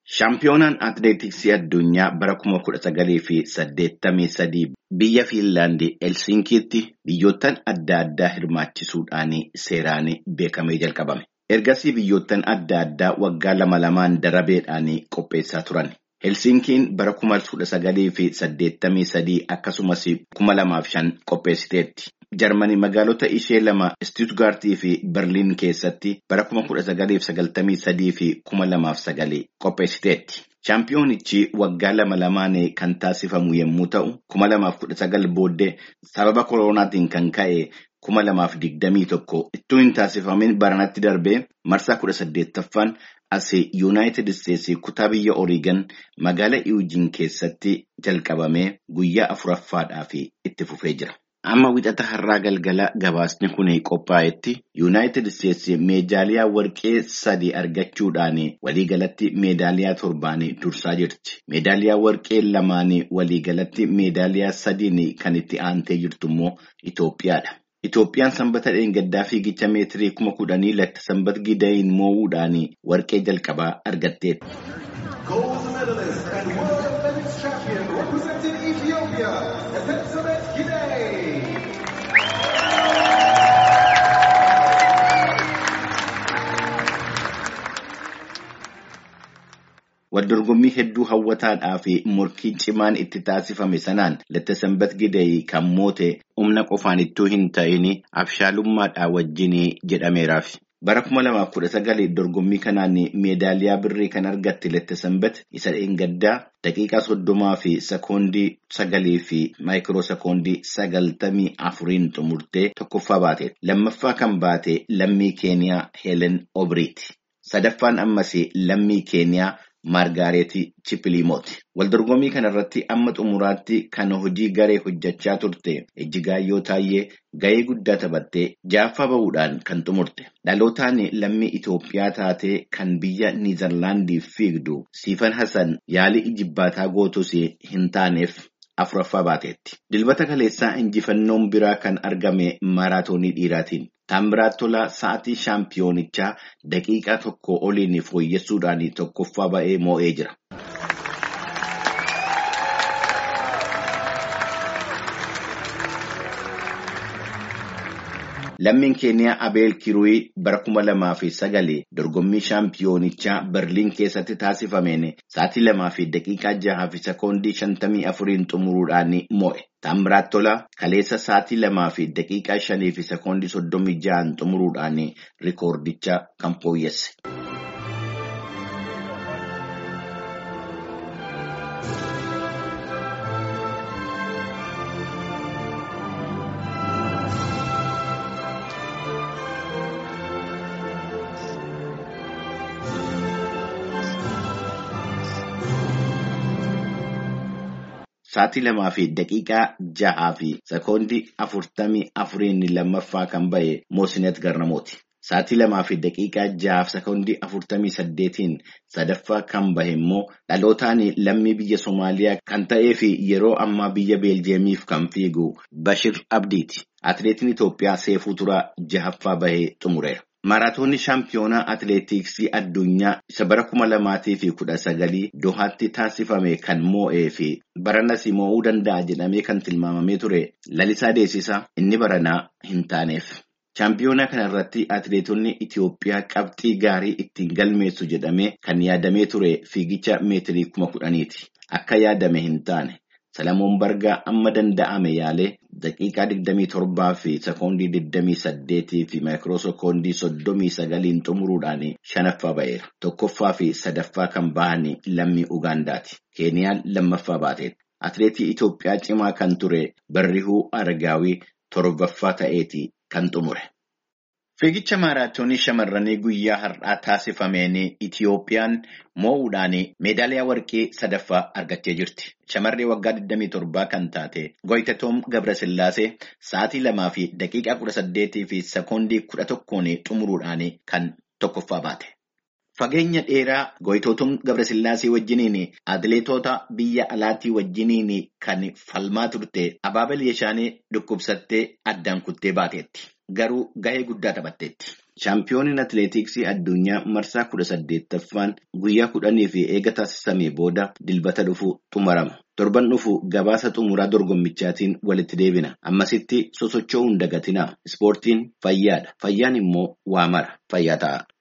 Shaampiyoonaan atileetiksii addunyaa bara kuma kudha sagalii fi saddeettamii sadii biyya Fiinlaandii Helsinkiitti biyyoottan adda addaa hirmaachisuudhaan seeraan beekamee jalqabame. Ergasii biyyoottan adda addaa waggaa lama lamaan darabeedhaan qopheessaa turan. Helsinkiin bara kuma kudha sagalii fi saddeettamii sadii akkasumas kuma lamaaf shan qopheessiteetti. Jarmanii magaalota ishee lama Istuutgaartii fi Berliin keessatti bara kuma kudha sagalii fi sagaltamii sadii fi kuma lamaaf sagalii qopheessiteetti. Shaampiyoonichi waggaa lama lamaan kan taasifamu yommuu ta'u, kuma lamaaf kudha sagal booddee sababa koronaatiin kan ka'e kuma lamaaf digdamii tokko ittuu hin taasifamin baranatti darbee marsaa kudha saddeettaffaan as yuunaayitid isteetsii kutaa biyya Oreegan magaala Iwujiin keessatti jalqabamee guyyaa afuraffaadhaaf itti fufee jira. Amma wixata har'aa galgala gabaasni kun qophaa'etti yuunaayitid isteetsi meedaaliyaa warqee sadi argachuudhaan waliigalatti meedaaliyaa torbaan dursaa jirti. Meedaaliyaa warqee lamaan waliigalatti meedaaliyaa sadiin kan itti aantee jirtu immoo Itoophiyaadha. Itoophiyaan sanbata dheengaddaa fiigicha meetirii kuma kudhanii lakta sanbat gidayin moo'uudhaan warqee jalqabaa argatteetti. Waldorgommii hedduu hawwataadhaa fi morkii cimaan itti taasifame sanaan latta sanbat gidayii kan moote humna qofaan ittuu hin ta'in abshaalummaadhaa wajjin jedhameeraaf. Bara kuma lamaaf kudha sagalii dorgommii kanaan meedaaliyaa birrii kan argatte latta sanbat isa dheengaddaa daqiiqaa soddomaa fi sekoondii sagalii fi maayikiroo sekoondii sagaltamii afuriin xumurtee tokkoffaa baate. Lammaffaa kan baate lammii keeniyaa Heelen Obriiti. Sadaffaan ammas lammii keeniyaa. Maargaareetii Chippiliimooti. Waldorgommii kanarratti amma xumuraatti kan hojii garee hojjechaa turte Ejjigaayyoo Taayyee ga'ee guddaa taphattee jaaffaa bahuudhaan kan xumurte. Dhalootaan lammii Itoophiyaa taatee kan biyya Niizerlaandiif fiigdu Siifan Hassan yaalii ijibbaataa gootus hin taaneef afuraffaa baateetti. Dilbata kaleessaa injifannoon biraa kan argame maaraatoonii dhiiraatiin. Taambiraat Tolaa sa'aatii shaampiyoonichaa daqiiqaa tokko oliin fooyyessuudhaan tokkoffaa ba'ee moo'ee jira. Lammiin keeniyaa Abeel Kiruuyi bara kuma lamaa fi sagal dorgommii shaampiyoonichaa Berliin keessatti taasifameen sa'aatii lamaa fi daqiiqaa jahaa fi sekoondii shantamii afuriin xumuruudhaan moo'e. Taambiraat Tolaa kaleessa sa'aatii lamaa fi daqiiqaa shanii fi sekoondii soddomii jahaan xumuruudhaan rikoordicha kan fooyyesse. Sa'aatii lamaa fi daqiiqaa jahaa fi sekoondii afurtamii afuriin lammaffaa kan ba'e Moosinet Garnamooti. Sa'aatii lamaa fi daqiiqaa jahaaf sekoondii afurtamii saddeetiin sadaffaa kan bahe immoo dhalootaan lammii biyya Somaaliyaa kan ta'ee fi yeroo ammaa biyya Beeljeemiif kan fiigu Bashir Abdiiti. Atileetiin Itoophiyaa Seefuu Turaa jahaffaa bahee xumureera. Maaraatoonni shaampiyoonaa atileetiksii addunyaa isa bara kuma lamaatii fi kudha sagalii Dohaatti taasifame kan moo'ee fi baranas moo'uu danda'a jedhamee kan tilmaamamee ture lalisaa deessisaa inni baranaa hin taaneef. Shaampiyoonaa kana irratti atileetonni Itoophiyaa qabxii gaarii ittiin galmeessu jedhamee kan yaadamee ture fiigicha meetirii kuma kudhaniiti. Akka yaadame hin taane. Salamoon Bargaa amma danda'ame yaalee daqiiqaa 27 fi sekoondii 28 fi maayikiroo sekoondii 39 xumuruudhaan shanaffaa ba'eera. Tokkoffaa fi sadaffaa kan bahan lammii Ugaandaati. Keeniyaan lammaffaa baateetti. Atileetii Itoophiyaa cimaa kan ture Barrihuu Aragaawii torbaffaa ta'eeti kan xumure. Fiigicha maaraatoonii shamarranii guyyaa har'aa taasifameen Itiyoophiyaan moo'uudhaan meedaaliyaa warqee sadaffaa argattee jirti. Shamarree waggaa 27 kan taate Goyitatoom Gabrasillaasee sa'aatii lamaa fi daqiiqaa 18 fi sekoondii 11 xumuruudhaan kan tokkoffaa baate. Fageenya dheeraa Goyitootum Gabrasillaasee wajjiniin atileetota biyya alaatii wajjiniin kan falmaa turte Abaabal Yeshaanee dhukkubsattee addaan kuttee baateetti. Garuu gahee guddaa taphatteetti. Shaampiyooniin atileetiksii addunyaa marsaa kudha saddeettaffaan guyyaa kudhanii fi eega taasisamee booda dilbata dhufu xumurama. Torban dhufu gabaasa xumuraa dorgommichaatiin walitti deebina. Ammasitti sosocho'uu hin dagatinaa. Ispoortiin fayyaadha. Fayyaan immoo waa mara. Fayyaa ta'a.